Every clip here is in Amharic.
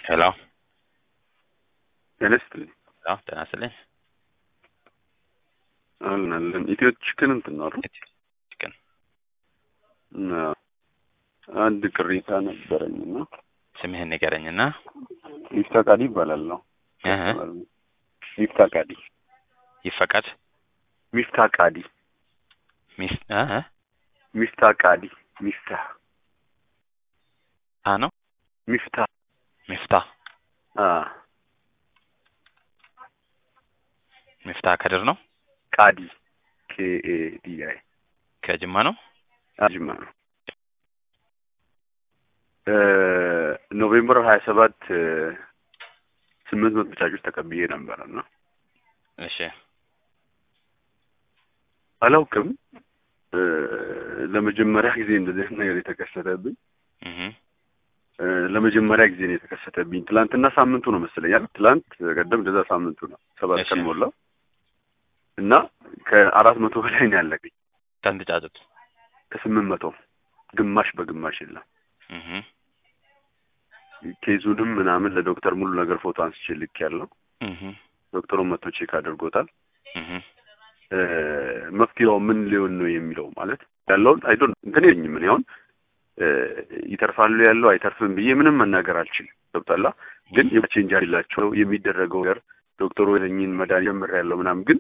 ሄሎ ጤና ይስጥልኝ። ሄሎ ጤና ይስጥልኝ። አለን አለን። ኢትዮ ቺክን እንትን ነው አይደል? ቺክን እና አንድ ቅሬታ ነበረኝና ስምህን ንገረኝና ሚፍታ ቃዲ ይባላል ነው እህ ሚፍታ ቃዲ ይፈቀድ ሚፍታ ቃዲ ሚስ እህ ሚፍታ ቃዲ ሚፍታ ታ ነው ሚፍታ ሚፍታ አ ሚፍታ ከድር ነው ቃዲ ኬ ኤ ዲ አይ ከጅማ ነው አጅማ ነው። ኖቬምበር ሀያ ሰባት ስምንት መቶ ቻጮች ተቀብዬ ነበረ እና እሺ አላውቅም እ ለመጀመሪያ ጊዜ እንደዚህ አይነት ነገር የተከሰተብኝ እህ እ ለመጀመሪያ ጊዜ ነው የተከሰተብኝ። ትላንትና ሳምንቱ ነው መሰለኛል። ትላንት ቀደም እንደዛ ሳምንቱ ነው። ሰባት እሺ። ቀን ሞላው እና ከአራት መቶ በላይ ነው ያለብኝ። ስንት ጫጩት ከስምንት መቶ ግማሽ በግማሽ የለም። እህ ኬዙንም ምናምን ለዶክተር ሙሉ ነገር ፎቶ አንስቼ ልክ ያለው እህ ዶክተሩን መጥቶ ቼክ አድርጎታል። እህ እ መፍትሄው ምን ሊሆን ነው የሚለው ማለት ያለውን አይዶን እንትን የለኝም እኔ አሁን እ ይተርፋሉ ያለው አይተርፍም ብዬ ምንም መናገር አልችልም። ገብቶሃል? ግን የቼንጅ አላቸው የሚደረገው ነገር ዶክተሩ የለኝን መድኃኒት ጀምሬያለሁ ምናምን ግን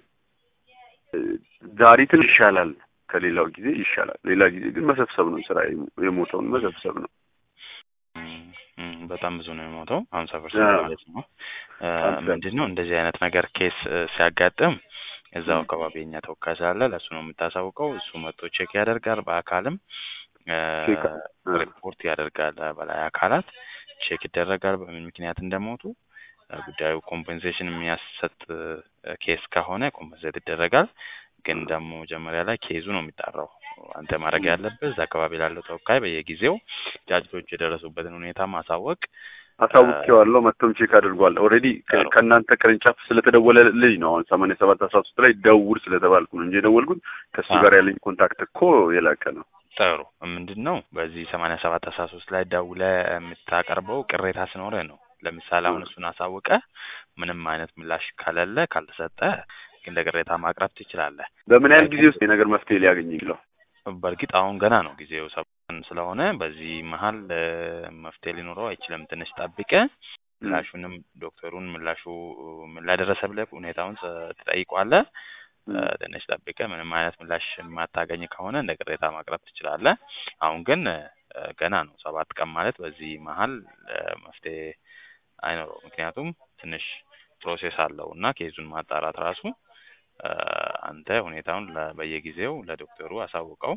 እ ዛሬ ትንሽ ይሻላል ከሌላው ጊዜ ይሻላል። ሌላ ጊዜ ግን መሰብሰብ ነው ስራ የሞተውን መሰብሰብ ነው። እም፣ እም፣ በጣም ብዙ ነው የሞተው ሀምሳ አዎ። ፐርሰንት ነው። እ ሀምሳ። ምንድን ነው እንደዚህ አይነት ነገር ኬስ እ ሲያጋጥም እዛው አካባቢ የኛ ተወካይ ስላለ ለእሱ ነው የምታሳውቀው። እሱ መጥቶ ቼክ ያደርጋል። በአካልም እ ቼክ እ ሪፖርት ያደርጋል። በላይ አካላት ቼክ ይደረጋል በምን ምክንያት እንደሞቱ እ ጉዳዩ ኮምፔንሴሽን የሚያሰጥ እ ኬስ ከሆነ ኮምፔንሴት ይደረጋል። ግን ደግሞ መጀመሪያ ላይ ኬዙ ነው የሚጣራው። አንተ ማድረግ ያለብህ እዛ አካባቢ ላለው ተወካይ በየጊዜው ጫጭቶቹ የደረሱበትን ሁኔታ ማሳወቅ አሳውቄዋለሁ። መጥቶም ቼክ አድርጓል። ኦልሬዲ ጥሩ። ከእናንተ ቅርንጫፍ ስለተደወለልኝ ነው አሁን ሰማንያ ሰባት አስራ ሶስት ላይ ደውል ስለተባልኩ ነው እንጂ የደወልኩት ከእሱ አዎ። ጋር ያለኝ ኮንታክት እኮ የላቀ ነው። ጥሩ ምንድን ነው በዚህ ሰማንያ ሰባት አስራ ሶስት ላይ ደውለህ የምታቀርበው ቅሬታ ሲኖርህ ነው። ለምሳሌ አሁን እሱን አሳውቀ ምንም አይነት ምላሽ ከሌለ ካልተሰጠ ግን ለቅሬታ ማቅረብ ትችላለህ። በምን ያህል ጊዜ ውስጥ የነገር መፍትሄ ሊያገኝ ይችላል? በእርግጥ አሁን ገና ነው ጊዜው ሰብን ስለሆነ በዚህ መሀል እ መፍትሄ ሊኖረው አይችልም። ትንሽ ጠብቀ ምላሹንም ዶክተሩን ምላሹ ምን ላይ ደረሰ ብለህ ሁኔታውን ስ- ትጠይቋለህ። እ ትንሽ ጠብቀ ምንም አይነት ምላሽ የማታገኝ ከሆነ እንደ ቅሬታ ማቅረብ ትችላለህ። አሁን ግን እ ገና ነው ሰባት ቀን ማለት በዚህ መሀል እ መፍትሄ አይኖረው። ምክንያቱም ትንሽ ፕሮሴስ አለው እና ኬዙን ማጣራት ራሱ እ አንተ ሁኔታውን ለ- በየጊዜው ለዶክተሩ አሳውቀው።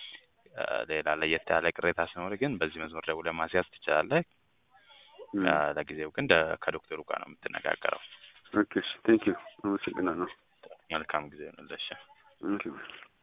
እ ሌላ ለየት ያለ ቅሬታ ሲኖር ግን በዚህ መስመር ደውለህ ማስያዝ ትችላለህ። እ ለጊዜው ግን ደ- ከዶክተሩ ጋር ነው የምትነጋገረው። ኦኬ ቴንክ ዩ አመሰግናለሁ። መልካም ጊዜ ይሁንልሽ። ቴንክ ዩ